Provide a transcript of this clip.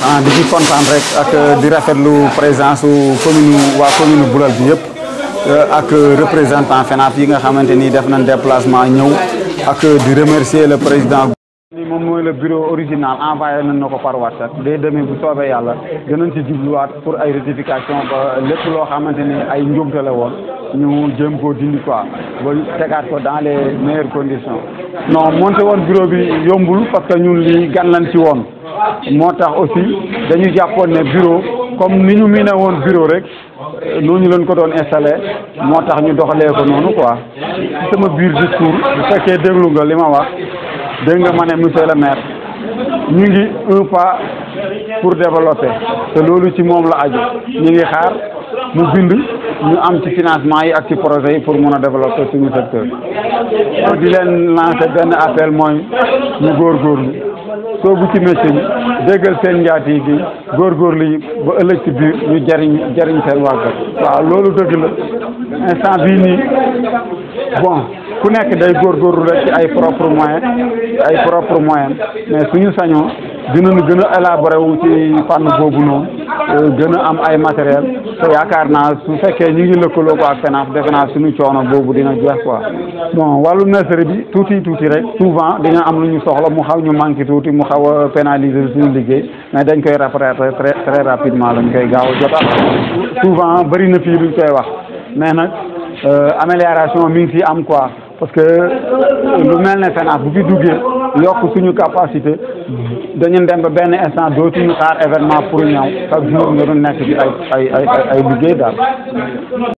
ah di ci kontaan rek ak di rafetlu présence su commune waa commune Boulal bi yëpp ak représentant FENAF yi nga xamante ni def nañ déplacement ñëw ak di remercier le président. ni moom mooy le bureau original envoyé nañ na ko par WhatsApp dès demain bu soobee yàlla dinañ ci jubluwaat pour ay rectification ba lépp loo xamante ni ay njuumte la woon ñu jéem koo dindi quoi ba tegaat ko dans les meilleures conditions. non monté woon bureau bi yombul parce que ñun lii gan lañ ci woon moo tax aussi dañu jàppoon ne bureau comme ni ñu miine woon bureau rek noonu lañ ko doon installé moo tax ñu doxalee ko noonu quoi sama biir discours bu fekkee déglu nga li ma wax. dégg nga ma ne monsieur le maire ñu ngi un pas pour développer te loolu ci moom la aju ñu ngi xaar mu bind ñu am ci financement yi ak ci projet yi pour mun a développer suñu secteur di leen lancer benn appel mooy ñu góorgóorlu soobu ci métier bi déggal seen njaati gi góorgóorlu yi ba ëllëg ci biir ñu jariñ jariñ seen wàggat waaw loolu dëgg la instant bii nii bon ku nekk day góorgóorlu rek ci ay propre moyen ay propre moyen mais suñu sañoo dinañu gën a élaborer wu ci fànn boobu noonu gën a am ay matériel te yaakaar naa su fekkee ñu ngi lëkkaloo ko ak FENAF defe naa suñu coono boobu dina jeex quoi bon wàllu nurserie bi tuuti tuuti rek souvent dina am lu ñu soxla mu xaw ñu manqué tuuti mu xaw a pénaliser suñu liggéey mais dañ koy rattraper très très rapidement lañ koy gaaw a jotaat souvent bëri na fii luñ koy wax mais nag amélioration mi ngi fi am quoi parce que lu mel ne FENAF bu fi duggee yokk suñu capacité dañu dem ba benn instant dootuñu xaar événement pour ñëw chaque jour nga doon nekk ci ay ay ay ay liggéey daal